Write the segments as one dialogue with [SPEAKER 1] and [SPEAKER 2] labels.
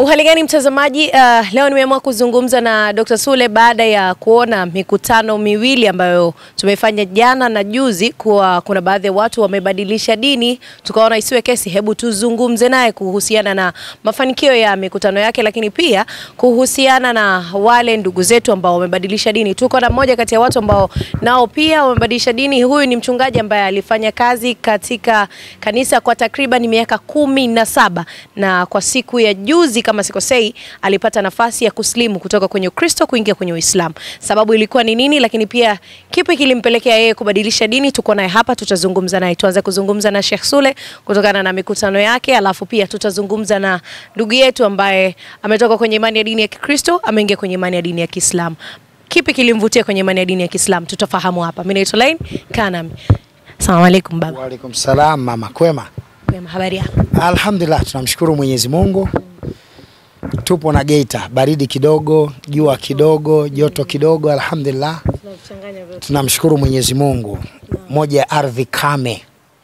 [SPEAKER 1] Uhali gani mtazamaji? Uh, leo nimeamua kuzungumza na Dr. Sule baada ya kuona mikutano miwili ambayo tumefanya jana na juzi, kuwa kuna baadhi ya watu wamebadilisha dini, tukaona isiwe kesi, hebu tuzungumze naye kuhusiana na mafanikio ya mikutano yake, lakini pia kuhusiana na wale ndugu zetu ambao wamebadilisha dini. Tuko na mmoja kati ya watu ambao nao pia wamebadilisha dini. Huyu ni mchungaji ambaye alifanya kazi katika kanisa kwa takriban miaka kumi na saba na kwa siku ya juzi kama sikosei, alipata nafasi ya kuslimu kutoka kwenye Ukristo kuingia kwenye Uislamu. Sababu ilikuwa ni nini, lakini pia kipi kilimpelekea yeye kubadilisha dini? Tuko naye hapa, tutazungumza naye. Tuanze kuzungumza na Sheikh Sule kutokana na mikutano yake, alafu pia tutazungumza na ndugu yetu ambaye ametoka kwenye imani ya dini ya Kikristo ameingia kwenye imani ya dini ya Kiislamu. Kipi kilimvutia kwenye imani ya dini ya Kiislamu? Tutafahamu hapa. Mimi naitwa Lain Kanami. Asalamu alaykum baba.
[SPEAKER 2] Waalaikum salam mama, kwema?
[SPEAKER 1] Kwema, habari yako?
[SPEAKER 2] Alhamdulillah, tunamshukuru Mwenyezi Mungu. Tupo na Geita, baridi kidogo, jua kidogo, joto kidogo, alhamdulillah. Tunamshukuru Mwenyezi Mungu. Moja ya ardhi kame,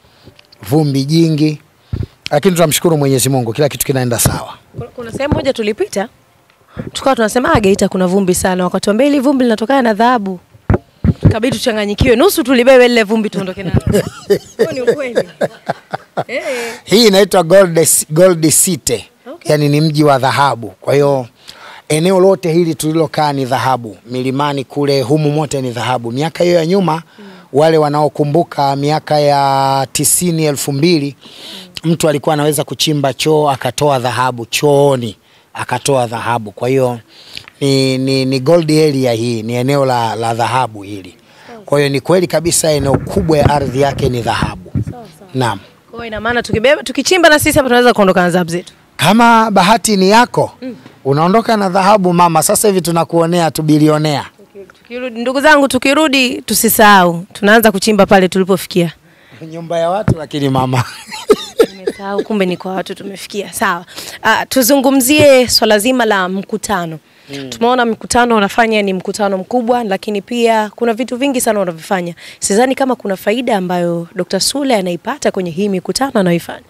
[SPEAKER 2] vumbi jingi, lakini tunamshukuru Mwenyezi Mungu, kila kitu kinaenda sawa.
[SPEAKER 1] Kuna- Kuna sehemu moja tulipita tukawa tunasema ah, Geita kuna vumbi sana, wakatuambia hili vumbi linatokana na dhahabu. Kabidi tuchanganyikiwe, nusu tulibebe lile vumbi tuondoke nalo. Huo ni ukweli. Eh.
[SPEAKER 2] Hii inaitwa Gold, Gold City,
[SPEAKER 1] Okay.
[SPEAKER 2] yaani ni mji wa dhahabu. Kwa hiyo eneo lote hili tulilokaa ni dhahabu, milimani kule, humu mote ni dhahabu. Miaka hiyo ya nyuma wale wanaokumbuka miaka ya tisini elfu mbili mtu alikuwa anaweza kuchimba choo akatoa dhahabu chooni akatoa dhahabu. Kwa hiyo ni, ni, ni gold area hii, ni eneo la, la dhahabu hili. Kwa hiyo ni kweli kabisa eneo kubwa ya ardhi yake ni dhahabu. Naam.
[SPEAKER 1] Kwa hiyo ina maana tukibeba tukichimba na sisi hapa tunaweza kuondoka na dhahabu zetu.
[SPEAKER 2] Kama bahati ni yako unaondoka na dhahabu mama. Sasa hivi tunakuonea tu bilionea.
[SPEAKER 1] Tukirudi, ndugu zangu, tukirudi tusisahau, tunaanza kuchimba pale tulipofikia.
[SPEAKER 2] Nyumba ya watu lakini mama
[SPEAKER 1] Nimesahau, kumbe ni kwa watu tumefikia. Sawa. Uh, tuzungumzie swala zima la mkutano. Tumeona mkutano unafanya ni mkutano mkubwa, lakini pia kuna vitu vingi sana unavifanya. Sidhani kama kuna faida ambayo Dr. Sule anaipata kwenye hii mikutano anayoifanya.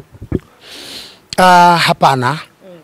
[SPEAKER 2] Ah, hapana.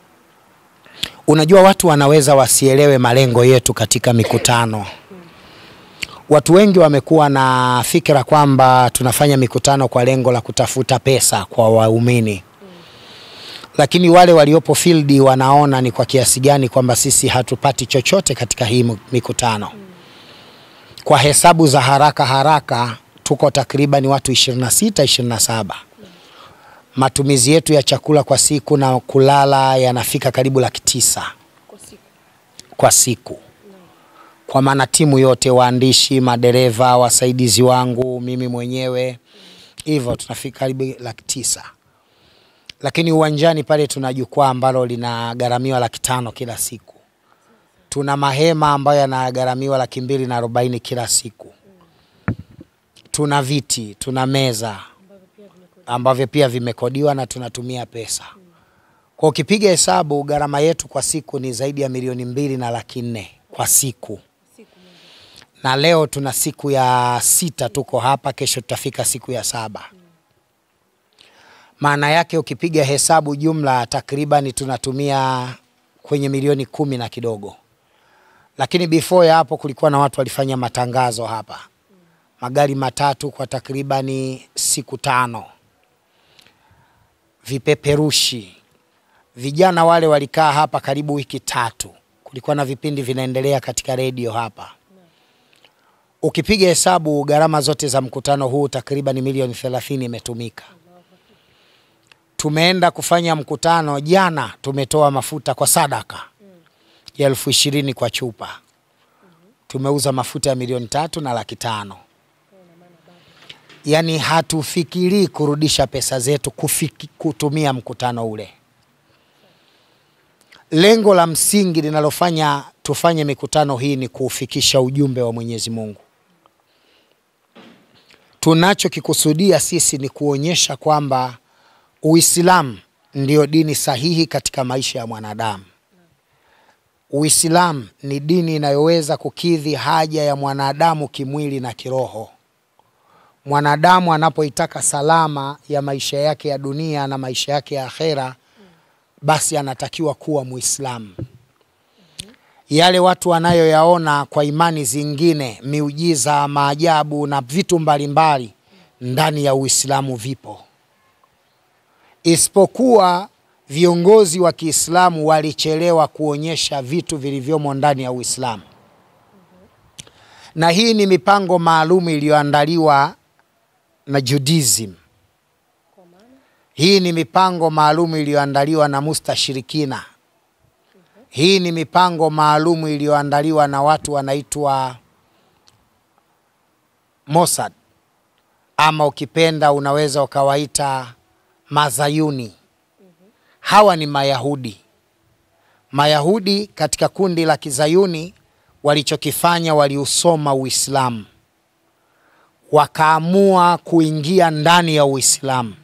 [SPEAKER 2] Unajua watu wanaweza wasielewe malengo yetu katika mikutano. Watu wengi wamekuwa na fikra kwamba tunafanya mikutano kwa lengo la kutafuta pesa kwa waumini, lakini wale waliopo field wanaona ni kwa kiasi gani kwamba sisi hatupati chochote katika hii mikutano. Kwa hesabu za haraka haraka, tuko takriban watu 26 27 matumizi yetu ya chakula kwa siku na kulala yanafika karibu laki tisa kwa siku, kwa maana timu yote, waandishi, madereva, wasaidizi wangu, mimi mwenyewe, hivyo tunafika karibu laki tisa. Lakini uwanjani pale tuna jukwaa ambalo linagharamiwa laki tano kila siku. Tuna mahema ambayo yanagharamiwa laki mbili na arobaini kila siku. Tuna viti, tuna meza ambavyo pia vimekodiwa na tunatumia pesa. Kwa ukipiga hesabu gharama yetu kwa siku ni zaidi ya milioni mbili na laki nne kwa siku, na leo tuna siku ya sita tuko hapa, kesho tutafika siku ya saba. Maana yake ukipiga hesabu jumla takriban tunatumia kwenye milioni kumi na kidogo, lakini before ya hapo kulikuwa na watu walifanya matangazo hapa, magari matatu kwa takribani siku tano vipeperushi. Vijana wale walikaa hapa karibu wiki tatu, kulikuwa na vipindi vinaendelea katika redio hapa. Ukipiga hesabu gharama zote za mkutano huu takriban milioni thelathini imetumika. Tumeenda kufanya mkutano jana, tumetoa mafuta kwa sadaka ya elfu ishirini kwa chupa, tumeuza mafuta ya milioni tatu na laki tano yaani hatufikirii kurudisha pesa zetu kufiki, kutumia mkutano ule. Lengo la msingi linalofanya tufanye mikutano hii ni kuufikisha ujumbe wa Mwenyezi Mungu. Tunachokikusudia sisi ni kuonyesha kwamba Uislamu ndio dini sahihi katika maisha ya mwanadamu. Uislamu ni dini inayoweza kukidhi haja ya mwanadamu kimwili na kiroho mwanadamu anapoitaka salama ya maisha yake ya dunia na maisha yake ya akhera, basi anatakiwa kuwa Muislamu. Yale watu wanayoyaona kwa imani zingine, miujiza, maajabu na vitu mbalimbali ndani ya Uislamu vipo, isipokuwa viongozi wa Kiislamu walichelewa kuonyesha vitu vilivyomo ndani ya Uislamu, na hii ni mipango maalum iliyoandaliwa na Judaism. Hii ni mipango maalum iliyoandaliwa na mustashirikina. Hii ni mipango maalum iliyoandaliwa na watu wanaitwa Mossad, ama ukipenda unaweza ukawaita Mazayuni. Hawa ni Mayahudi. Mayahudi katika kundi la Kizayuni walichokifanya, waliusoma Uislamu, wakaamua kuingia ndani ya Uislamu,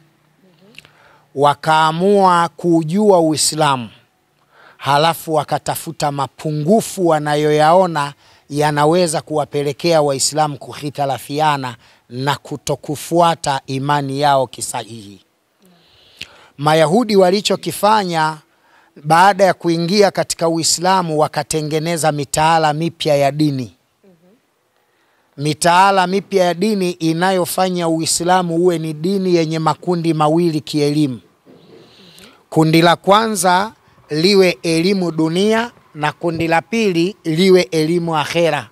[SPEAKER 2] wakaamua kuujua Uislamu, halafu wakatafuta mapungufu wanayoyaona yanaweza kuwapelekea Waislamu kuhitalafiana na kutokufuata imani yao kisahihi. Mayahudi walichokifanya baada ya kuingia katika Uislamu wakatengeneza mitaala mipya ya dini, mitaala mipya ya dini inayofanya Uislamu uwe ni dini yenye makundi mawili kielimu. Kundi la kwanza liwe elimu dunia na kundi la pili liwe elimu akhera.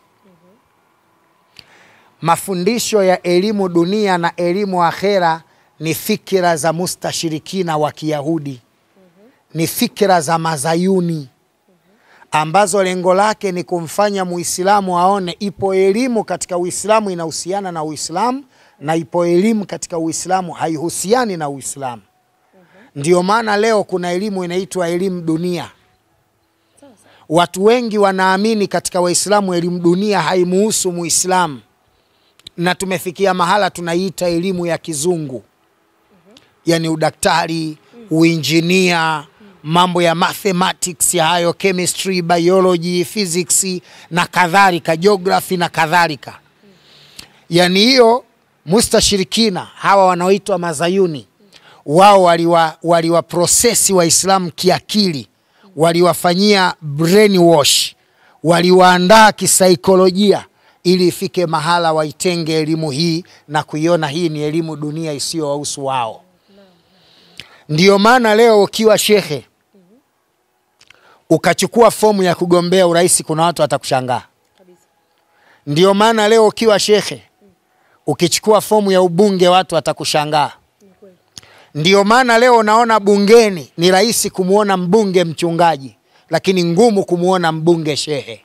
[SPEAKER 2] Mafundisho ya elimu dunia na elimu akhera ni fikira za mustashirikina wa Kiyahudi, ni fikira za Mazayuni ambazo lengo lake ni kumfanya Muislamu aone ipo elimu katika Uislamu inahusiana na Uislamu na ipo elimu katika Uislamu haihusiani na Uislamu. Ndio maana leo kuna elimu inaitwa elimu dunia. Watu wengi wanaamini katika Waislamu elimu dunia haimuhusu Muislamu, na tumefikia mahala tunaiita elimu ya kizungu, yaani udaktari, uinjinia, mambo ya mathematics ya hayo, chemistry, biology, physics na kadhalika, geography na kadhalika. Yaani hiyo mustashirikina hawa wanaoitwa Mazayuni wao waliwa, waliwa prosesi Waislamu kiakili, waliwafanyia brainwash, waliwaandaa kisaikolojia ili ifike mahala waitenge elimu hii na kuiona hii ni elimu dunia isiyowahusu wao. Ndiyo maana leo ukiwa shekhe ukachukua fomu ya kugombea urais, kuna watu watakushangaa. Ndiyo maana leo ukiwa shekhe ukichukua fomu ya ubunge, watu watakushangaa. Ndiyo maana leo unaona bungeni ni rahisi kumwona mbunge mchungaji, lakini ngumu kumwona mbunge shehe,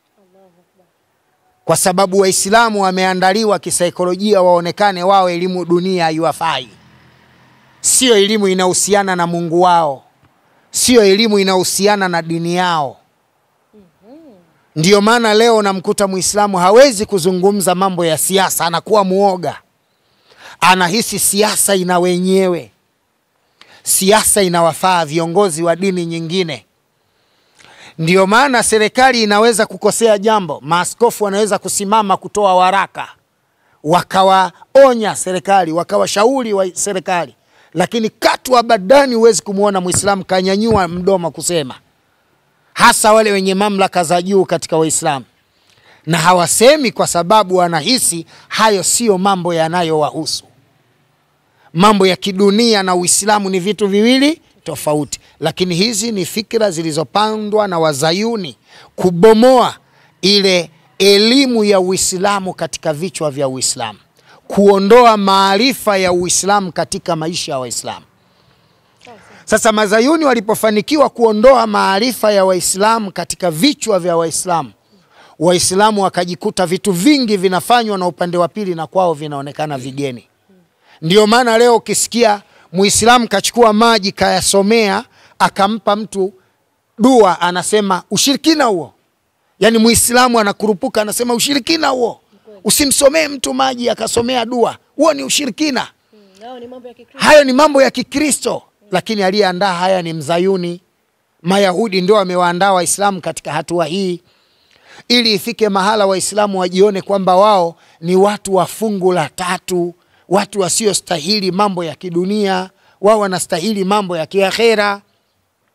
[SPEAKER 2] kwa sababu Waislamu wameandaliwa kisaikolojia waonekane wao elimu dunia haiwafai, sio elimu inahusiana na Mungu wao, sio elimu inahusiana na dini yao. Ndiyo maana leo unamkuta Muislamu hawezi kuzungumza mambo ya siasa, anakuwa muoga anahisi siasa ina wenyewe, siasa inawafaa viongozi wa dini nyingine. Ndiyo maana serikali inaweza kukosea jambo, maaskofu wanaweza kusimama kutoa waraka, wakawaonya serikali, wakawashauri wa serikali, lakini katu abadani huwezi kumwona Mwislamu kanyanyua mdomo kusema, hasa wale wenye mamlaka za juu katika Waislamu na hawasemi kwa sababu wanahisi hayo siyo mambo yanayowahusu. Mambo ya kidunia na Uislamu ni vitu viwili tofauti, lakini hizi ni fikra zilizopandwa na Wazayuni kubomoa ile elimu ya Uislamu katika vichwa vya Uislamu, kuondoa maarifa ya Uislamu katika maisha ya Waislamu. Sasa Mazayuni walipofanikiwa kuondoa maarifa ya Waislamu katika vichwa vya Waislamu, Waislamu wakajikuta vitu vingi vinafanywa na upande wa pili na kwao vinaonekana vigeni. Ndio maana leo ukisikia Muislamu kachukua maji kayasomea akampa mtu dua, anasema ushirikina huo. Yaani Muislamu anakurupuka anasema ushirikina huo, usimsomee mtu maji akasomea dua, huo ni ushirikina. Hayo ni mambo ya Kikristo, lakini aliyeandaa haya ni Mzayuni. Mayahudi ndio wamewaandaa Waislamu katika hatua hii ili ifike mahala Waislamu wajione kwamba wao ni watu wa fungu la tatu, watu wasiostahili mambo ya kidunia, wao wanastahili mambo ya kiakhera.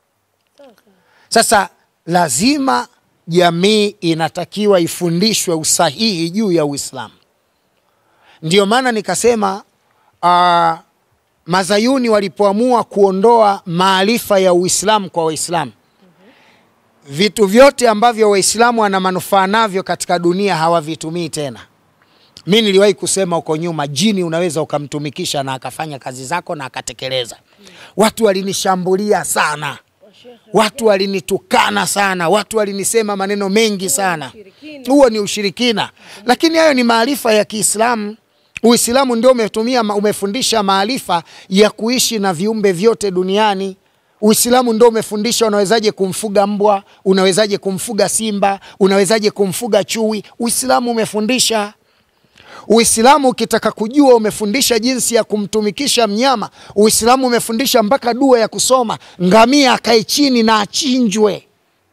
[SPEAKER 2] Sasa lazima jamii inatakiwa ifundishwe usahihi juu ya Uislamu. Ndio maana nikasema uh, Mazayuni walipoamua kuondoa maarifa ya Uislamu kwa Waislamu, vitu vyote ambavyo Waislamu wana manufaa navyo katika dunia hawavitumii tena. Mi niliwahi kusema huko nyuma, jini unaweza ukamtumikisha na akafanya kazi zako na akatekeleza. Watu walinishambulia sana, watu walinitukana sana, watu walinisema maneno mengi sana. Huo ni ushirikina, lakini hayo ni maarifa ya Kiislamu. Uislamu ndio umetumia umefundisha maarifa ya kuishi na viumbe vyote duniani. Uislamu ndio umefundisha unawezaje kumfuga mbwa, unawezaje kumfuga simba, unawezaje kumfuga chui. Uislamu umefundisha. Uislamu ukitaka kujua, umefundisha jinsi ya kumtumikisha mnyama. Uislamu umefundisha mpaka dua ya kusoma, ngamia akae chini na achinjwe.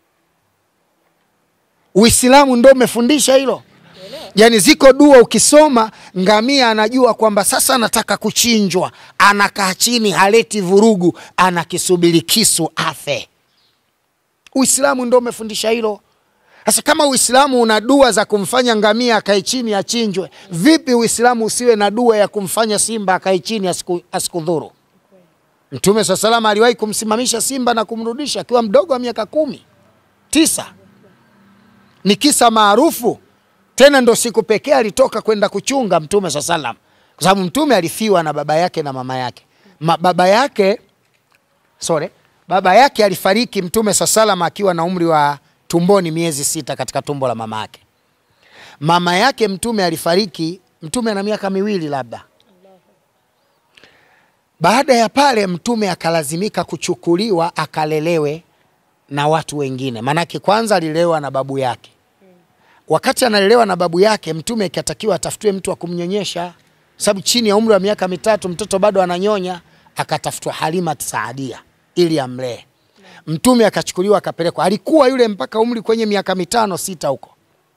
[SPEAKER 2] Uislamu ndio umefundisha hilo. Yaani ziko dua ukisoma, ngamia anajua kwamba sasa anataka kuchinjwa, anakaa chini, haleti vurugu, anakisubiri kisu afe. Uislamu ndio umefundisha hilo. Sasa kama Uislamu una dua za kumfanya ngamia akae chini achinjwe, vipi Uislamu usiwe na dua ya kumfanya simba akae chini asiku, asikudhuru? Mtume saa salama aliwahi kumsimamisha simba na kumrudisha akiwa mdogo wa miaka kumi tisa. Ni kisa maarufu tena, ndo siku pekee alitoka kwenda kuchunga Mtume saa salam, kwa sababu Mtume alifiwa na baba yake na mama yake. Ma, baba yake sorry, baba yake alifariki Mtume saa salam akiwa na umri wa tumboni miezi sita katika tumbo la mama yake. Mama yake Mtume alifariki Mtume ana miaka miwili labda. Baada ya pale Mtume akalazimika kuchukuliwa akalelewe na watu wengine, maanake kwanza alilelewa na babu yake. Wakati analelewa na babu yake, Mtume ikatakiwa atafutiwe mtu wa kumnyonyesha, sababu chini ya umri wa miaka mitatu mtoto bado ananyonya. Akatafutwa Halima Saadia ili amlee. Mtume akachukuliwa akapelekwa, alikuwa yule mpaka umri kwenye miaka mitano sita huko.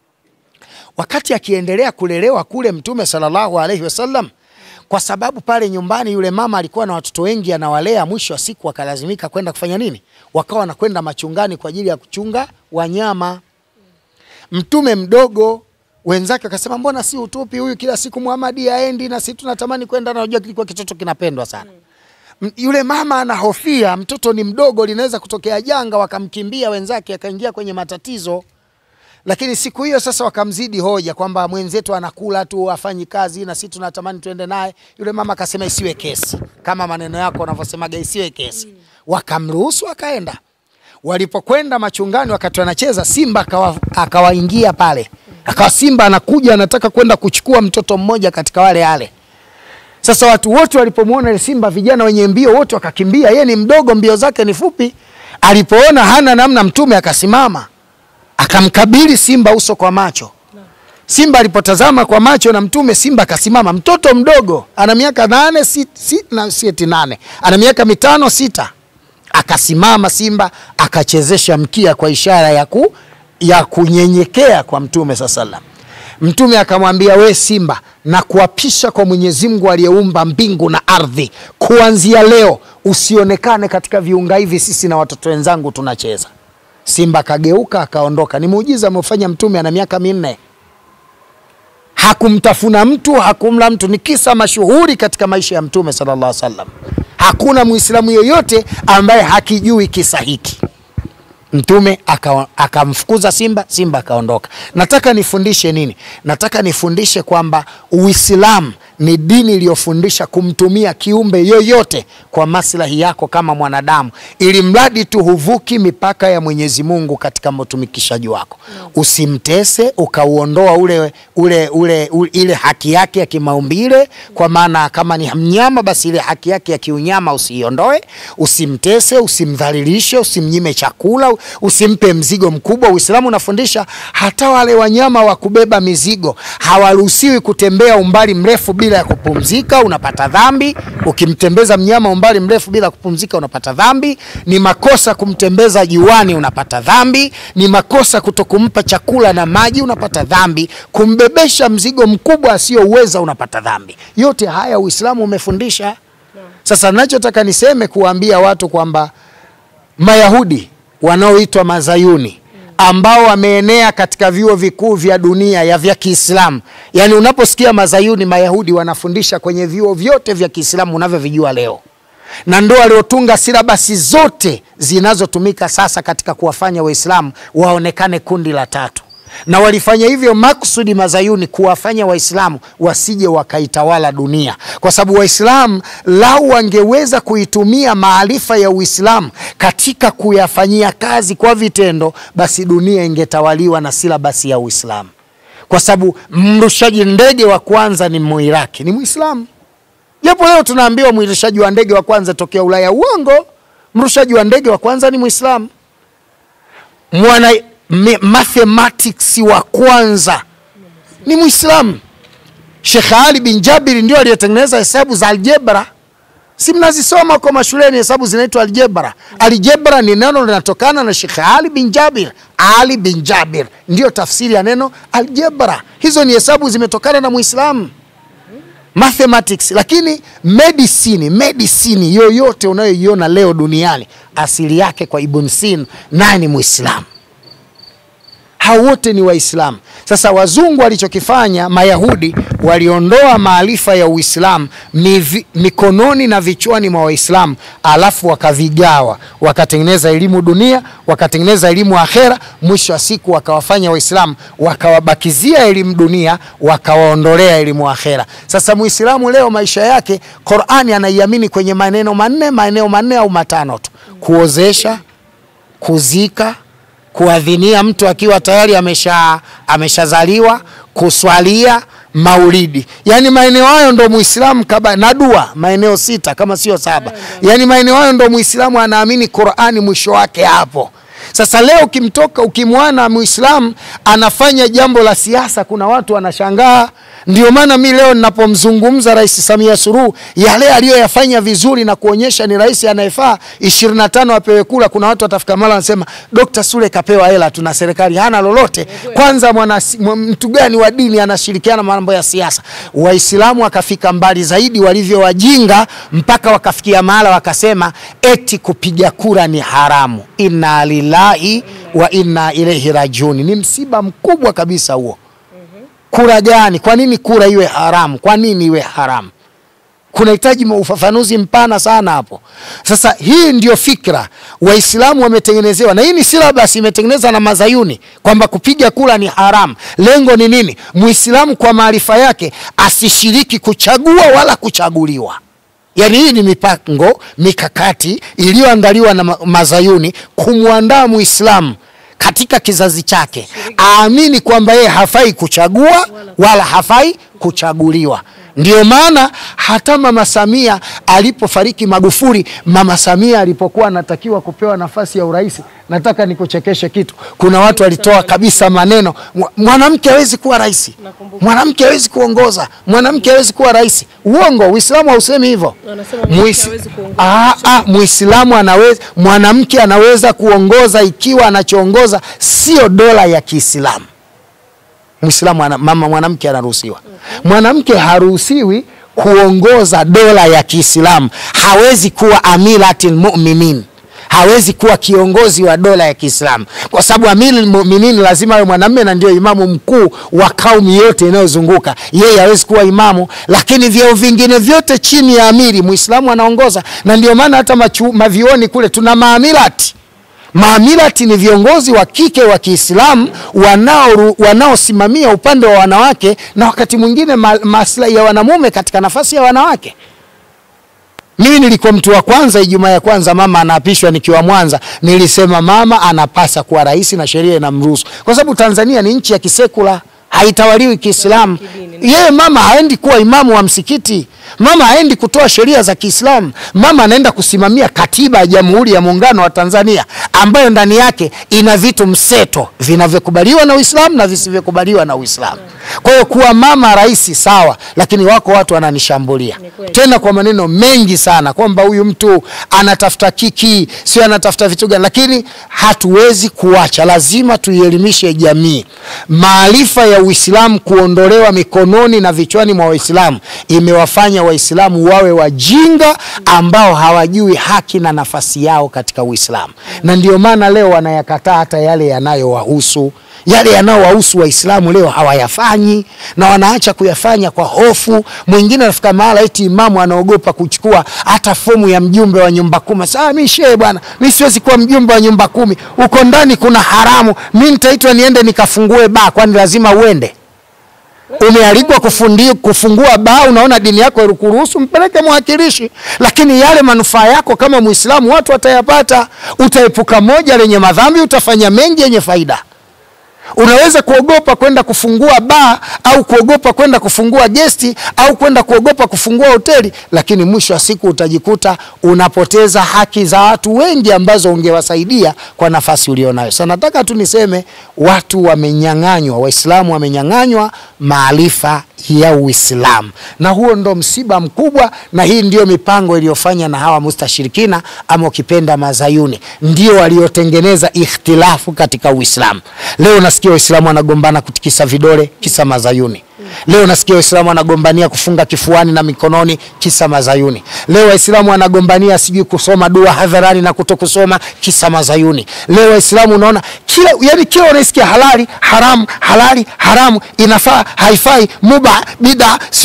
[SPEAKER 2] Wakati akiendelea kulelewa kule, Mtume sallallahu alaihi wasallam, kwa sababu pale nyumbani yule mama alikuwa na watoto wengi anawalea, mwisho wa siku wakalazimika kwenda kufanya nini? Wakawa wanakwenda machungani kwa ajili ya kuchunga wanyama. Mtume mdogo wenzake wakasema, mbona si utupi huyu, kila siku Muhamadi aendi na sisi tunatamani kwenda, na unajua kilikuwa kitoto kinapendwa sana yule mama anahofia mtoto ni mdogo, linaweza kutokea janga, wakamkimbia wenzake, akaingia kwenye matatizo. Lakini siku hiyo sasa wakamzidi hoja kwamba mwenzetu anakula tu, afanyi kazi, na sisi tunatamani tuende naye. Yule mama akasema isiwe kesi, kama maneno yako unavyosemaga, isiwe kesi. Wakamruhusu akaenda. Walipokwenda machungani, wakati wanacheza, simba akawa, akawaingia pale, akawa simba anakuja anataka kwenda kuchukua mtoto mmoja katika wale wale sasa watu wote walipomwona ile simba, vijana wenye mbio wote wakakimbia. Yeye ni mdogo, mbio zake ni fupi. Alipoona hana namna, Mtume akasimama akamkabili simba uso kwa macho. Simba alipotazama kwa macho na Mtume, simba akasimama. Mtoto mdogo ana miaka nane si, si, na sieti nane, ana miaka mitano sita, akasimama simba akachezesha mkia kwa ishara ya, ku, ya kunyenyekea kwa Mtume saa salam. Mtume akamwambia we simba, na kuapisha kwa Mwenyezi Mungu aliyeumba mbingu na ardhi, kuanzia leo usionekane katika viunga hivi, sisi na watoto wenzangu tunacheza. Simba akageuka akaondoka. Ni muujiza ameufanya Mtume, ana miaka minne, hakumtafuna mtu, hakumla mtu. Ni kisa mashuhuri katika maisha ya Mtume sallallahu alaihi wasallam. Hakuna Muislamu yoyote ambaye hakijui kisa hiki. Mtume akamfukuza aka simba, simba akaondoka. Nataka nifundishe nini? Nataka nifundishe kwamba Uislamu ni dini iliyofundisha kumtumia kiumbe yoyote kwa maslahi yako kama mwanadamu, ili mradi tu huvuki mipaka ya Mwenyezi Mungu katika utumikishaji wako no. Usimtese ukauondoa ule, ule, ule, ule, ile haki yake ya kimaumbile, kwa maana kama ni mnyama basi ile haki yake ya kiunyama usiiondoe. Usimtese, usimdhalilishe, usimnyime chakula, usimpe mzigo mkubwa. Uislamu unafundisha hata wale wanyama wa kubeba mizigo hawaruhusiwi kutembea umbali mrefu bila ya kupumzika, unapata dhambi. Ukimtembeza mnyama umbali mrefu bila kupumzika, unapata dhambi. Ni makosa kumtembeza juani, unapata dhambi. Ni makosa kutokumpa chakula na maji, unapata dhambi. Kumbebesha mzigo mkubwa asiyouweza, unapata dhambi. Yote haya Uislamu umefundisha. Sasa nachotaka niseme kuwaambia watu kwamba Mayahudi wanaoitwa mazayuni ambao wameenea katika vyuo vikuu vya dunia ya vya Kiislamu. Yaani unaposikia mazayuni, mayahudi wanafundisha kwenye vyuo vyote vya Kiislamu unavyovijua leo, na ndo waliotunga silabasi zote zinazotumika sasa katika kuwafanya Waislamu waonekane kundi la tatu, na walifanya hivyo makusudi mazayuni kuwafanya Waislamu wasije wakaitawala dunia, kwa sababu Waislamu lau wangeweza kuitumia maarifa ya Uislamu katika kuyafanyia kazi kwa vitendo, basi dunia ingetawaliwa na silabasi ya Uislamu, kwa sababu mrushaji ndege wa kwanza ni Muiraki, ni Muislamu. Japo leo tunaambiwa mwirishaji wa ndege wa kwanza tokea Ulaya, uongo. Mrushaji wa ndege wa kwanza ni Muislamu. Mwana me- mathematics wa kwanza ni Muislamu. Sheikh Ali bin Jabir ndio aliyetengeneza hesabu za aljebra, si mnazisoma kwa mashuleni, hesabu zinaitwa aljebra. Aljebra ni neno linatokana na Sheikh Ali bin Jabir. Ali bin Jabir ndio tafsiri ya neno aljebra. Hizo ni hesabu zimetokana na Muislamu mathematics lakini medicine medicine yoyote unayoiona leo duniani asili yake kwa Ibn Sina, naye ni Muislamu. Hao wote ni Waislamu. Sasa wazungu walichokifanya, Mayahudi waliondoa maarifa ya Uislamu mivi- mikononi na vichwani mwa Waislamu, alafu wakavigawa, wakatengeneza elimu dunia, wakatengeneza elimu akhera. Mwisho wa siku wakawafanya Waislamu wakawabakizia elimu dunia, wakawaondolea elimu akhera. Sasa Muislamu leo maisha yake, Qur'ani anaiamini kwenye maneno manne, maeneo manne au matano tu: kuozesha, kuzika kuadhinia mtu akiwa tayari amesha ameshazaliwa, kuswalia, maulidi. Yaani maeneo hayo ndo Muislamu kaba na dua, maeneo sita kama sio saba. Yaani maeneo hayo ndo Muislamu anaamini Qur'ani mwisho wake hapo. Sasa leo ukimtoka ukimwana Muislamu anafanya jambo la siasa, kuna watu wanashangaa. Ndio maana mi leo ninapomzungumza Rais Samia Suluhu yale aliyoyafanya vizuri na kuonyesha ni rais anayefaa, 25 apewe kula, kuna watu watafika mara wanasema Dr. Sule kapewa hela tu na serikali hana lolote. Kwanza mwana mwa- mtu gani wa dini anashirikiana mambo ya siasa? Waislamu wakafika mbali zaidi walivyo wajinga, mpaka wakafikia mahala wakasema eti kupiga kura ni haramu. Inna lillahi wa inna ilaihi rajiun. Ni msiba mkubwa kabisa huo. Kura gani? Kwa nini kura iwe haramu? Kwa nini iwe haramu? kunahitaji ufafanuzi mpana sana hapo. Sasa hii ndio fikra Waislamu wametengenezewa, na hii ni silabasi imetengenezwa na Mazayuni kwamba kupiga kura ni haramu. Lengo ni nini? Muislamu kwa maarifa yake asishiriki kuchagua wala kuchaguliwa. Yaani hii ni mipango mikakati iliyoandaliwa na ma- Mazayuni kumwandaa Muislamu katika kizazi chake aamini kwamba yeye hafai kuchagua wala hafai kuchaguliwa. Ndio maana hata Mama Samia alipofariki Magufuli, Mama Samia alipokuwa anatakiwa kupewa nafasi ya urais, nataka nikuchekeshe kitu. Kuna watu walitoa kabisa maneno, "Mwa- mwanamke hawezi kuwa rais, mwanamke hawezi kuongoza, mwanamke hawezi kuwa rais. Uongo, Uislamu hausemi hivyo.
[SPEAKER 1] Wanasema mwanamke
[SPEAKER 2] Muis-
[SPEAKER 1] hawezi kuongoza.
[SPEAKER 2] Ah, ah, Muislamu anaweza, mwanamke anaweza kuongoza ikiwa anachoongoza sio dola ya Kiislamu. Muislamu ana, mama mwanamke anaruhusiwa. Mwanamke haruhusiwi kuongoza dola ya Kiislamu. Hawezi kuwa amiratil mu'minin, hawezi kuwa kiongozi wa dola ya Kiislamu kwa sababu amirul mu'minin lazima awe mwanamume na ndio imamu mkuu wa kaumi yote inayozunguka yeye. Hawezi kuwa imamu, lakini vyeo vingine vyote chini ya amiri Muislamu anaongoza, na ndio maana hata machu, mavioni kule tuna maamirati Maamirati ni viongozi wa kike wa Kiislamu wanao wanaosimamia upande wa wanawake na wakati mwingine ma, maslahi ya wanamume katika nafasi ya wanawake. Mimi nilikuwa mtu wa kwanza, Ijumaa ya kwanza mama anaapishwa nikiwa Mwanza, nilisema mama anapasa kuwa rais na sheria inamruhusu, kwa sababu Tanzania ni nchi ya kisekula, haitawaliwi Kiislamu. Yeye mama haendi kuwa imamu wa msikiti, mama haendi kutoa sheria za Kiislamu, mama anaenda kusimamia katiba ya Jamhuri ya Muungano wa Tanzania ambayo ndani yake ina vitu mseto vinavyokubaliwa na Uislamu na visivyokubaliwa na Uislamu. Kwa hiyo kuwa mama rais sawa, lakini wako watu wananishambulia
[SPEAKER 1] kweli.
[SPEAKER 2] tena kwa maneno mengi sana kwamba huyu mtu anatafuta kiki, sio anatafuta vitu gani, lakini hatuwezi kuacha, lazima tuielimishe jamii maarifa ya Uislamu kuondolewa mikononi na vichwani mwa Waislamu imewafanya Waislamu wawe wajinga ambao hawajui haki na nafasi yao katika Uislamu, na ndio maana leo wanayakataa hata yale yanayowahusu yale yanayowahusu Waislamu leo hawayafanyi na wanaacha kuyafanya kwa hofu. Mwingine anafika mahala eti imamu anaogopa kuchukua hata fomu ya mjumbe wa nyumba kumi. Sasa mi shehe bwana, mi siwezi kuwa mjumbe wa nyumba kumi, uko ndani kuna haramu, mi nitaitwa niende nikafungue baa, kwani lazima uende? Umealikwa kufundi, kufungua baa, unaona dini yako ilikuruhusu, mpeleke mwakilishi. Lakini yale manufaa yako kama Muislamu watu watayapata. Utaepuka moja lenye madhambi, utafanya mengi yenye faida. Unaweza kuogopa kwenda kufungua baa au kuogopa kwenda kufungua gesti au kwenda kuogopa kufungua hoteli, lakini mwisho wa siku utajikuta unapoteza haki za watu wengi ambazo ungewasaidia kwa nafasi ulionayo. Sasa nataka tu niseme watu wamenyang'anywa, Waislamu wamenyang'anywa maarifa ya Uislamu, na huo ndo msiba mkubwa, na hii ndio mipango iliyofanya na hawa mustashirikina ama ukipenda mazayuni, ndio waliotengeneza ikhtilafu katika Uislamu. Leo nasikia Waislamu wanagombana kutikisa vidole kisa mazayuni. Leo nasikia Waislamu wanagombania kufunga kifuani na mikononi kisa mazayuni. Leo Waislamu wanagombania sijui kusoma dua hadharani na kutokusoma kisa mazayuni. Leo Waislamu unaona kila yani, kila unaisikia halali haramu, halali haramu, inafaa haifai, muba bida, si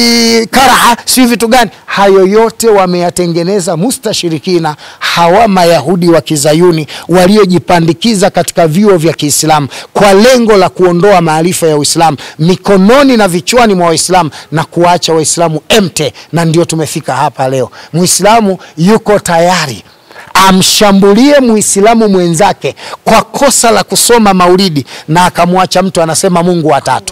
[SPEAKER 2] karaha, si vitu gani. Hayo yote wameyatengeneza mustashirikina, hawa mayahudi wa kizayuni waliojipandikiza katika vyuo vya Kiislamu kwa lengo la kuondoa maarifa ya Uislamu mikononi na vichwani mwa Waislamu na kuacha Waislamu emte, na ndio tumefika hapa leo. Muislamu yuko tayari amshambulie Muislamu mwenzake kwa kosa la kusoma maulidi na akamwacha mtu anasema Mungu watatu.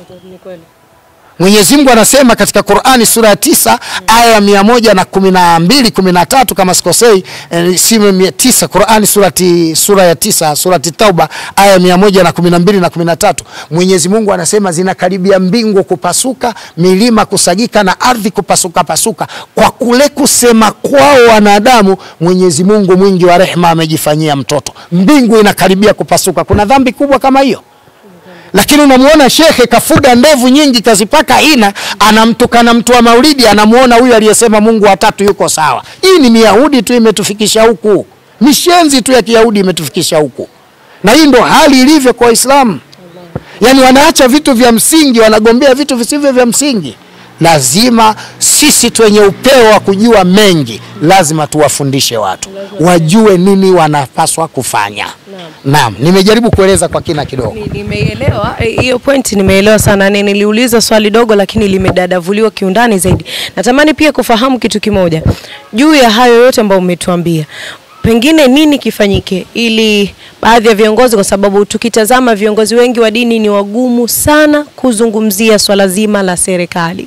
[SPEAKER 2] Mwenyezi Mungu anasema katika Qur'ani sura ya tisa aya ya mia moja na kumi na mbili kumi na tatu kama sikosei, eh, si mia tisa Qur'ani surati, sura ya tisa surati Tauba aya ya mia moja na kumi na mbili na kumi na tatu Mwenyezi Mungu anasema zinakaribia mbingu kupasuka, milima kusagika na ardhi kupasuka pasuka kwa kule kusema kwao wanadamu. Mwenyezi Mungu mwingi wa rehema amejifanyia mtoto, mbingu inakaribia kupasuka. Kuna dhambi kubwa kama hiyo? lakini unamwona shekhe kafuga ndevu nyingi kazipaka ina, anamtukana mtu wa maulidi, anamuona huyu aliyesema Mungu watatu yuko sawa. Hii ni Miyahudi tu imetufikisha huku, mishenzi tu ya Kiyahudi imetufikisha huku, na hii ndo hali ilivyo kwa Waislamu. Yaani wanaacha vitu vya msingi, wanagombea vitu visivyo vya msingi. Lazima sisi twenye upeo wa kujua mengi, lazima tuwafundishe watu wajue nini wanapaswa kufanya. Naam, nimejaribu kueleza kwa kina kidogo.
[SPEAKER 1] Ni- Nimeelewa eh, hiyo point, nimeelewa sana. Ni niliuliza swali dogo, lakini limedadavuliwa kiundani zaidi. Natamani pia kufahamu kitu kimoja juu ya hayo yote ambayo umetuambia, pengine nini kifanyike ili baadhi ya viongozi, kwa sababu tukitazama viongozi wengi wa dini ni wagumu sana kuzungumzia swala zima la serikali,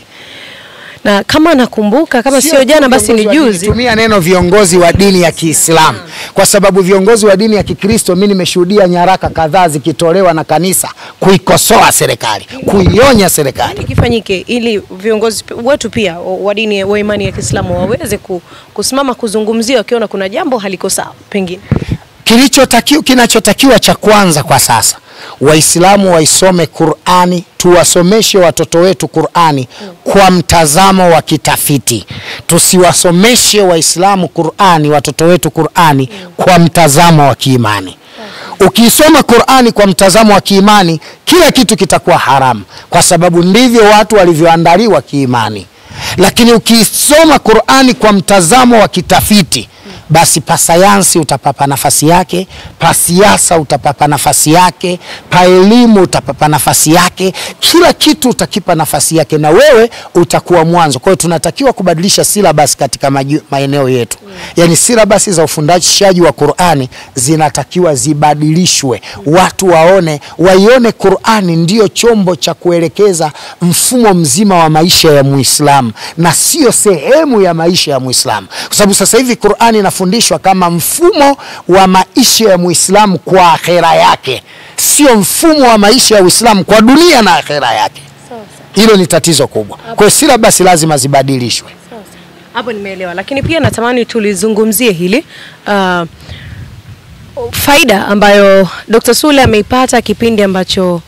[SPEAKER 1] na kama nakumbuka, kama sio jana basi ni juzi,
[SPEAKER 2] Tumia neno viongozi wa dini ya Kiislamu kwa sababu viongozi wa dini ya Kikristo, mimi nimeshuhudia nyaraka kadhaa zikitolewa na kanisa kuikosoa serikali, kuionya serikali.
[SPEAKER 1] nini kifanyike ili viongozi p- wetu pia wa wa dini wa imani ya Kiislamu waweze ku, kusimama kuzungumzia wakiona kuna jambo haliko sawa pengine.
[SPEAKER 2] Kilichotakiwa, kinachotakiwa cha kwanza kwa sasa, Waislamu waisome Qur'ani, tuwasomeshe watoto wetu Qur'ani kwa mtazamo wa kitafiti. Tusiwasomeshe Waislamu Qur'ani, watoto wetu Qur'ani kwa mtazamo wa kiimani. Ukiisoma Qur'ani kwa mtazamo wa kiimani, kila kitu kitakuwa haramu, kwa sababu ndivyo watu walivyoandaliwa kiimani. Lakini ukiisoma Qur'ani kwa mtazamo wa kitafiti, basi pa sayansi utapapa nafasi yake, pa siasa utapapa nafasi yake, pa elimu utapapa nafasi yake, kila kitu utakipa nafasi yake, na wewe utakuwa mwanzo. Kwa hiyo tunatakiwa kubadilisha silabasi katika maju- maeneo yetu, yaani silabasi za ufundishaji wa Qur'ani zinatakiwa zibadilishwe, watu waone, waione Qur'ani ndiyo chombo cha kuelekeza mfumo mzima wa maisha ya Muislamu na sio sehemu ya maisha ya Muislamu, kwa sababu sasa hivi Qur'ani inafundishwa kama mfumo wa maisha ya Muislamu kwa akhera yake, sio mfumo wa maisha ya Uislamu kwa dunia na akhera yake. Hilo ni tatizo kubwa. Kwa hiyo silabasi lazima zibadilishwe.
[SPEAKER 1] Hapo nimeelewa, lakini pia natamani tulizungumzie hili uh, faida ambayo Dr. Sule ameipata kipindi ambacho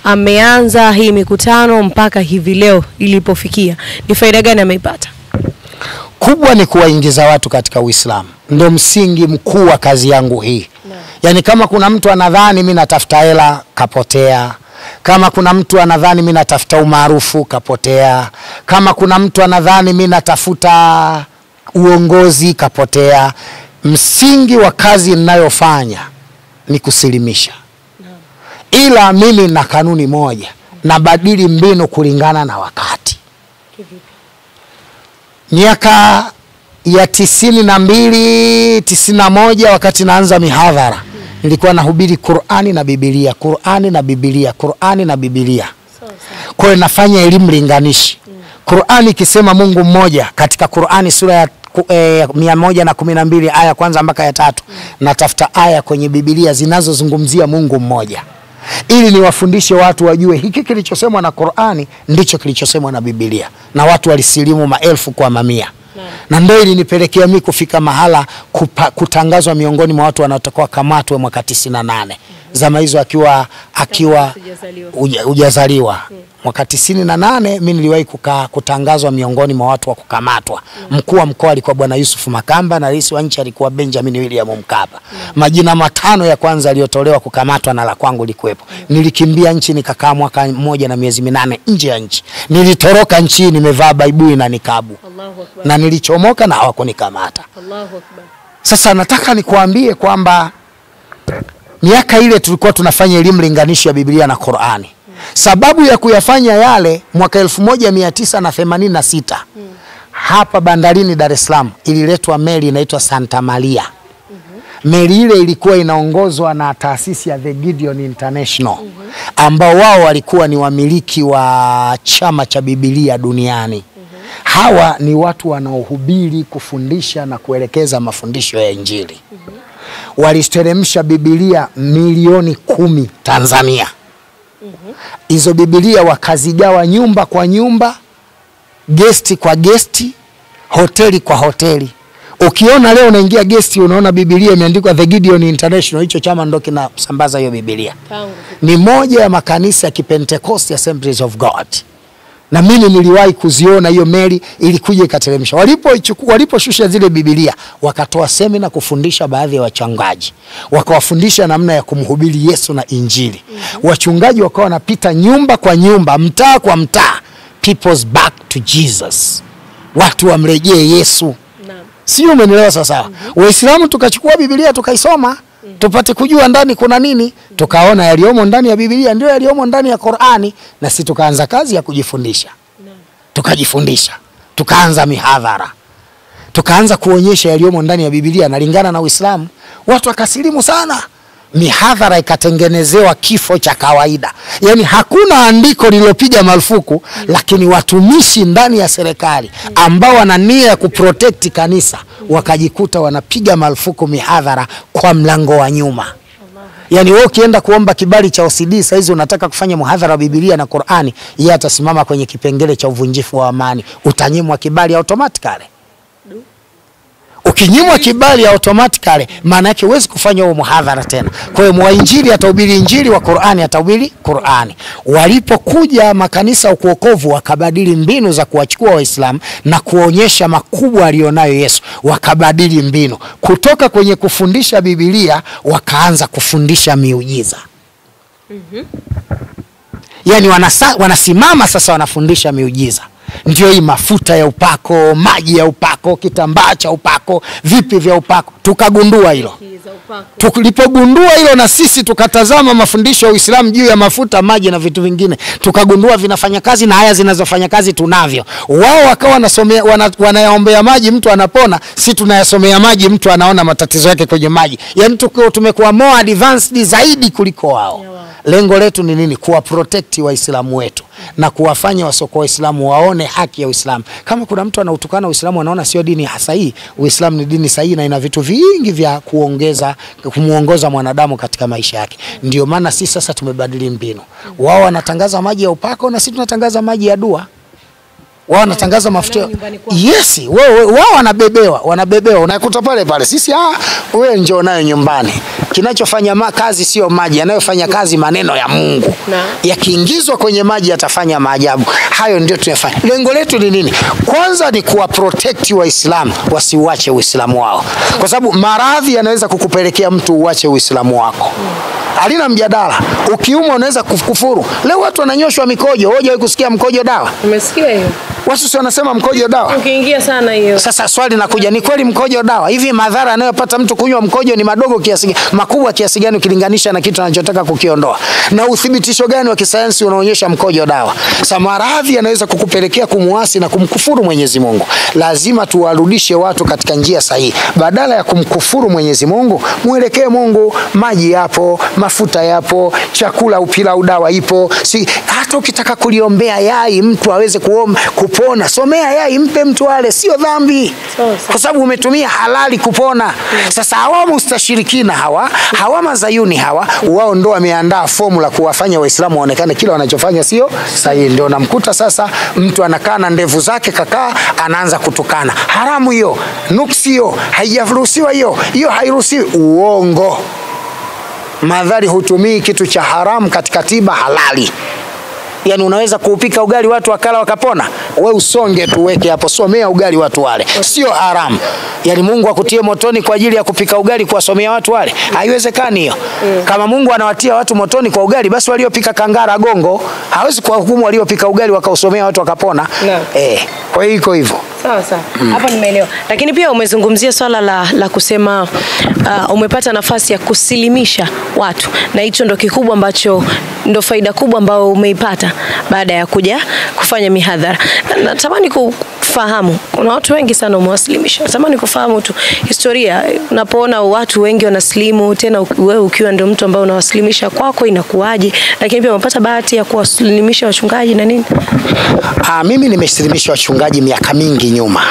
[SPEAKER 1] ameanza hii mikutano mpaka hivi leo ilipofikia, ni faida gani ameipata?
[SPEAKER 2] kubwa ni kuwaingiza watu katika Uislamu, ndo msingi mkuu wa kazi yangu hii. Yaani, kama kuna mtu anadhani mi natafuta hela, kapotea. Kama kuna mtu anadhani mi natafuta umaarufu, kapotea. Kama kuna mtu anadhani mi natafuta uongozi, kapotea. Msingi wa kazi ninayofanya ni kusilimisha, ila mimi na kanuni moja, nabadili mbinu kulingana na wakati miaka ya tisini na mbili tisini na moja wakati naanza mihadhara nilikuwa nahubiri Qur'ani na Biblia, Qur'ani na Biblia, Qur'ani na Biblia. Kwa hiyo nafanya elimu linganishi. Qur'ani ikisema Mungu mmoja katika Qur'ani sura ya ku- eh, mia moja na kumi na mbili aya ya kwanza mpaka ya tatu natafuta aya kwenye Biblia zinazozungumzia Mungu mmoja ili niwafundishe watu wajue hiki kilichosemwa na Qur'ani ndicho kilichosemwa na Biblia, na watu walisilimu maelfu kwa mamia na ndio ilinipelekea mi kufika mahala kupa, kutangazwa miongoni mwa watu wanaotakiwa kamatwe mwaka tisini na nane zama hizo akiwa akiwa uja- hujazaliwa mwaka tisini na nane mi niliwahi kuka- kutangazwa miongoni mwa watu wa kukamatwa. Mkuu wa mkoa alikuwa Bwana Yusuf Makamba na rais wa nchi alikuwa Benjamin William Mkapa. Majina matano ya kwanza yaliyotolewa kukamatwa na la kwangu likuwepo. Nilikimbia nchi nikakaa mwaka mmoja na miezi minane nje ya nchi. Nilitoroka nchi nimevaa baibui na nikabu
[SPEAKER 1] Allahu akbar.
[SPEAKER 2] na nilichomoka na hawakunikamata.
[SPEAKER 1] Allahu akbar.
[SPEAKER 2] Sasa nataka nikuambie kwamba miaka ile tulikuwa tunafanya elimu linganishi ya Biblia na Qur'ani. Sababu ya kuyafanya yale mwaka 1986 hapa bandarini Dar es Salaam ililetwa meli inaitwa Santa Maria. Meli ile ilikuwa inaongozwa na taasisi ya The Gideon International ambao wao walikuwa ni wamiliki wa chama cha Biblia duniani. Hawa ni watu wanaohubiri, kufundisha na kuelekeza mafundisho ya Injili. Waliteremsha Biblia milioni kumi Tanzania. Hizo Biblia wakazigawa nyumba kwa nyumba, gesti kwa gesti, hoteli kwa hoteli. Ukiona leo unaingia gesti unaona Biblia imeandikwa The Gideon International, hicho chama ndo kinasambaza hiyo Biblia.
[SPEAKER 1] Tangu
[SPEAKER 2] Ni moja ya makanisa ya Kipentecost Assemblies of God na mimi niliwahi kuziona hiyo meli ilikuja ikateremsha. Walipoichukua waliposhusha zile Biblia, wakatoa semina kufundisha baadhi ya wachungaji, wakawafundisha namna ya kumhubiri Yesu na Injili. Wachungaji wakawa wanapita nyumba kwa nyumba, mtaa kwa mtaa, people's back to Jesus, watu wamrejee Yesu.
[SPEAKER 1] naam.
[SPEAKER 2] Sio, umenielewa sasa? Waislamu tukachukua Biblia tukaisoma tupate kujua ndani kuna nini, tukaona yaliyomo ndani ya Biblia ndio yaliyomo ndani ya Qur'ani, na si tukaanza kazi ya kujifundisha, tukajifundisha, tukaanza mihadhara, tukaanza kuonyesha yaliyomo ndani ya Biblia nalingana na Uislamu. Watu wakasilimu sana, mihadhara ikatengenezewa kifo cha kawaida, yaani hakuna andiko lililopiga marufuku, lakini watumishi ndani ya serikali ambao wana nia ya kuprotect kanisa wakajikuta wanapiga marufuku mihadhara kwa mlango wa nyuma. Yaani wewe ukienda kuomba kibali cha OCD saa hizi unataka kufanya muhadhara wa Biblia na Qur'ani, yeye atasimama kwenye kipengele cha uvunjifu wa amani, utanyimwa kibali automatically. Ukinyimwa kibali automatically, maana yake huwezi kufanya huo muhadhara tena. Kwa hiyo mwainjili atahubiri injili, wa Qur'ani atahubiri Qur'ani. Walipokuja makanisa ya kuokovu, wakabadili mbinu za kuwachukua Waislamu na kuonyesha makubwa aliyonayo Yesu, wakabadili mbinu kutoka kwenye kufundisha Biblia, wakaanza kufundisha miujiza. Yaani wanasa, wanasimama sasa wanafundisha miujiza. Ndio hii mafuta ya upako, maji ya upako, kitambaa cha upako, vipi vya upako. Tukagundua hilo. Tulipogundua hilo na sisi tukatazama mafundisho ya Uislamu juu ya mafuta, maji na vitu vingine, tukagundua vinafanya kazi na haya zinazofanya kazi tunavyo. Wao wakawa wanasomea wana, wanayaombea maji mtu anapona, si tunayasomea maji mtu anaona matatizo yake kwenye maji. Yaani tuko tumekuwa more advanced zaidi kuliko wao. Lengo letu ni nini? Kuwa protect Waislamu wetu na kuwafanya wasoko Waislamu waone haki ya Uislamu. Kama kuna mtu anautukana Uislamu anaona sio dini sahihi, Uislamu ni dini sahihi na ina vitu vingi vya kuongeza kumuongoza mwanadamu katika maisha yake. Ndio maana sisi sasa tumebadili mbinu. Wao wanatangaza maji ya upako na sisi tunatangaza maji ya dua. wao wanatangaza mafuta
[SPEAKER 1] nyumbani kwao.
[SPEAKER 2] yes wao wao wanabebewa wanabebewa unakuta pale pale sisi ah wewe njoo nayo nyumbani kinachofanya ma kazi sio maji yanayofanya kazi maneno ya Mungu
[SPEAKER 1] Na.
[SPEAKER 2] yakiingizwa kwenye maji yatafanya maajabu hayo ndio tunafanya lengo letu ni nini kwanza ni kuwa protect waislamu wasiuache uislamu wao kwa sababu maradhi yanaweza kukupelekea mtu uache uislamu wako halina mjadala ukiumwa unaweza kufuru leo watu wananyoshwa mikojo hoja kusikia mkojo dawa
[SPEAKER 1] Umesikia hiyo?
[SPEAKER 2] watu si wanasema mkojo dawa
[SPEAKER 1] Ukiingia sana hiyo.
[SPEAKER 2] sasa swali nakuja, ni kweli mkojo dawa? Hivi madhara anayopata mtu kunywa mkojo ni madogo kiasi gani, makubwa kiasi gani ukilinganisha na kitu anachotaka kukiondoa? Na uthibitisho gani wa kisayansi unaonyesha mkojo dawa? Sasa maradhi yanaweza kukupelekea kumuasi na kumkufuru Mwenyezi Mungu. Lazima tuwarudishe watu katika njia sahihi, badala ya kumkufuru Mwenyezi Mungu, mwelekee Mungu. Maji yapo, mafuta yapo, chakula upilau dawa ipo. Si hata ukitaka kuliombea yai mtu aweze kuom, kupona, somea yai, mpe mtu ale, sio dhambi
[SPEAKER 1] Sawa, sawa.
[SPEAKER 2] kwa sababu umetumia halali kupona. Sasa hawa mustashirikina hawa hawa mazayuni hawa wao ndo wameandaa formula kuwafanya Waislamu waonekane kila wanachofanya sio sahihi. Ndio namkuta sasa mtu anakaa na ndevu zake kakaa, anaanza kutukana. Haramu hiyo, nuksi hiyo, haijaruhusiwa hiyo, hiyo hairuhusiwi. Uongo. Madhari hutumii kitu cha haramu katika tiba halali. Yaani unaweza kuupika ugali watu wakala wakapona, we usonge tuweke hapo, somea ugali watu wale, sio haramu. Yaani Mungu akutie motoni kwa ajili ya kupika ugali kuwasomea watu wale, haiwezekani hiyo. Kama Mungu anawatia watu motoni kwa ugali, basi waliopika kangara gongo hawezi kuwahukumu waliopika ugali wakausomea watu wakapona.
[SPEAKER 1] Naam.
[SPEAKER 2] Eh, kwa hiyo iko hivyo.
[SPEAKER 1] Sawa sawa, hapo nimeelewa. Lakini pia umezungumzia swala la, la kusema uh, umepata nafasi ya kusilimisha watu, na hicho ndo kikubwa ambacho ndo faida kubwa ambayo umeipata baada ya kuja kufanya mihadhara. Na- Natamani kufahamu, kuna watu wengi sana umewasilimisha. Natamani kufahamu tu historia, unapoona watu wengi wanasilimu, tena u- wewe ukiwa ndio mtu ambaye unawasilimisha kwako, inakuwaje? Lakini pia umepata bahati ya kuwasilimisha wachungaji na nini?
[SPEAKER 2] Ah, mimi nimesilimisha wachungaji miaka mingi nyuma.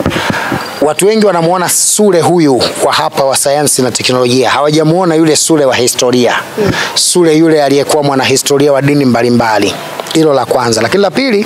[SPEAKER 2] Watu wengi wanamuona Sule huyu kwa hapa wa sayansi na teknolojia, hawajamuona yule Sule wa historia. Sule yule aliyekuwa mwanahistoria wa dini mbalimbali. Hilo la kwanza, lakini la pili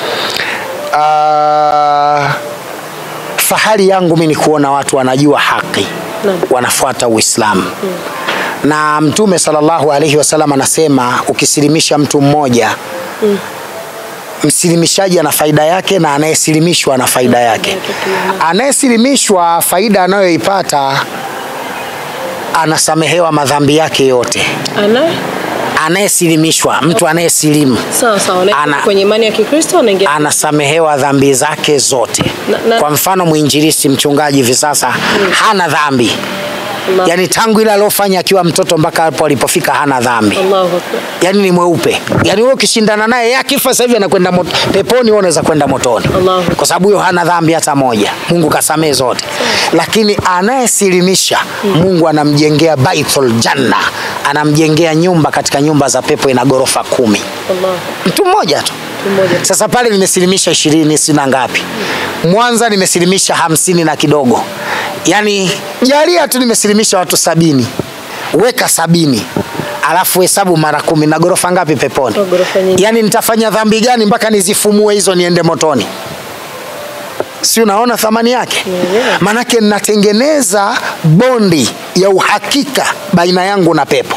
[SPEAKER 2] ah, fahari yangu mimi ni kuona watu wanajua haki,
[SPEAKER 1] Naam.
[SPEAKER 2] wanafuata Uislamu na Mtume sallallahu alaihi wasallam anasema ukisilimisha mtu mmoja msilimishaji ana faida yake na anayesilimishwa ana faida yake. Anayesilimishwa faida anayoipata anasamehewa madhambi yake yote.
[SPEAKER 1] Ana
[SPEAKER 2] Anayesilimishwa, mtu anayesilimu
[SPEAKER 1] sawa sawa, na
[SPEAKER 2] Ana-
[SPEAKER 1] kwenye imani ya Kikristo anaingia
[SPEAKER 2] anasamehewa dhambi zake zote.
[SPEAKER 1] Na- na-
[SPEAKER 2] Kwa mfano mwinjilisti, mchungaji hivi sasa hana dhambi,
[SPEAKER 1] Allah-
[SPEAKER 2] yaani tangu ile aliofanya akiwa mtoto mpaka hapo alipofika hana dhambi.
[SPEAKER 1] Allahu Akbar.
[SPEAKER 2] Yaani ni mweupe. Yaani wewe ukishindana naye yeye akifa sasa hivi anakwenda mot- peponi, wewe unaweza kwenda motoni.
[SPEAKER 1] Allahu
[SPEAKER 2] Kwa sababu huyo hana dhambi hata moja. Mungu kasamehe zote. Lakini anayesilimisha Mungu anamjengea Baitul Janna, anamjengea nyumba katika nyumba za pepo ina ghorofa kumi.
[SPEAKER 1] Allah.
[SPEAKER 2] Mtu mmoja tu.
[SPEAKER 1] Mmoja.
[SPEAKER 2] Sasa pale nimesilimisha ishirini sina ngapi. Mwanza nimesilimisha hamsini na kidogo. Yaani jalia tu nimesilimisha watu sabini. Weka sabini. Alafu hesabu mara kumi na ghorofa ngapi peponi?
[SPEAKER 1] Oh, ghorofa nyingi.
[SPEAKER 2] Yaani nitafanya dhambi gani mpaka nizifumue hizo niende motoni? Si unaona thamani yake?
[SPEAKER 1] Yeah.
[SPEAKER 2] Manake ninatengeneza bondi ya uhakika baina yangu na pepo.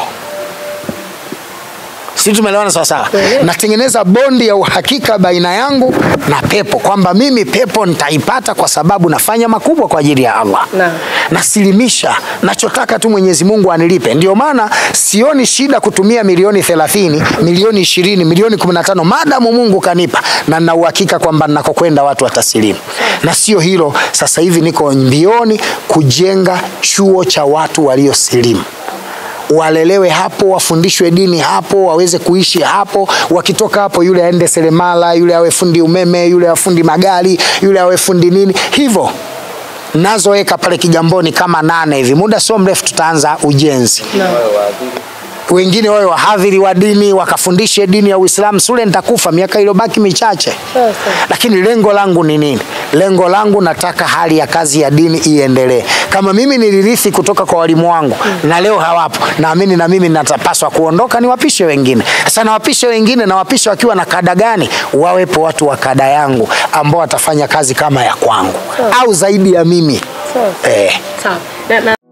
[SPEAKER 2] Si tumeelewana sawa sawa?
[SPEAKER 1] Yeah.
[SPEAKER 2] Natengeneza bondi ya uhakika baina yangu na pepo kwamba mimi pepo nitaipata kwa sababu nafanya makubwa kwa ajili ya Allah.
[SPEAKER 1] Naam.
[SPEAKER 2] Nasilimisha, nachotaka tu Mwenyezi Mungu anilipe. Ndio maana sioni shida kutumia milioni 30, milioni 20, milioni 15 maadamu Mungu kanipa na nina uhakika kwamba ninakokwenda watu watasilimu. Na sio hilo, sasa hivi niko mbioni kujenga chuo cha watu waliosilimu walelewe hapo, wafundishwe dini hapo, waweze kuishi hapo. Wakitoka hapo, yule aende seremala, yule awe fundi umeme, yule awe fundi magari, yule awe fundi nini, hivyo nazoweka pale Kigamboni kama nane hivi. Muda sio mrefu tutaanza ujenzi
[SPEAKER 1] Naam.
[SPEAKER 2] wengine wawe wahadhiri wa dini wakafundishe dini ya Uislamu. Sule nitakufa miaka iliyobaki michache,
[SPEAKER 1] Sawa, sawa.
[SPEAKER 2] lakini lengo langu ni nini? Lengo langu nataka hali ya kazi ya dini iendelee. Kama mimi nilirithi kutoka kwa walimu wangu na leo hawapo, naamini na mimi natapaswa kuondoka, niwapishe wengine. Sasa nawapishe wengine, nawapishe wakiwa na kada gani? Wawepo watu wa kada yangu ambao watafanya kazi kama ya kwangu au zaidi ya mimi
[SPEAKER 1] Sawa.
[SPEAKER 2] eh.
[SPEAKER 1] Sawa. Na, na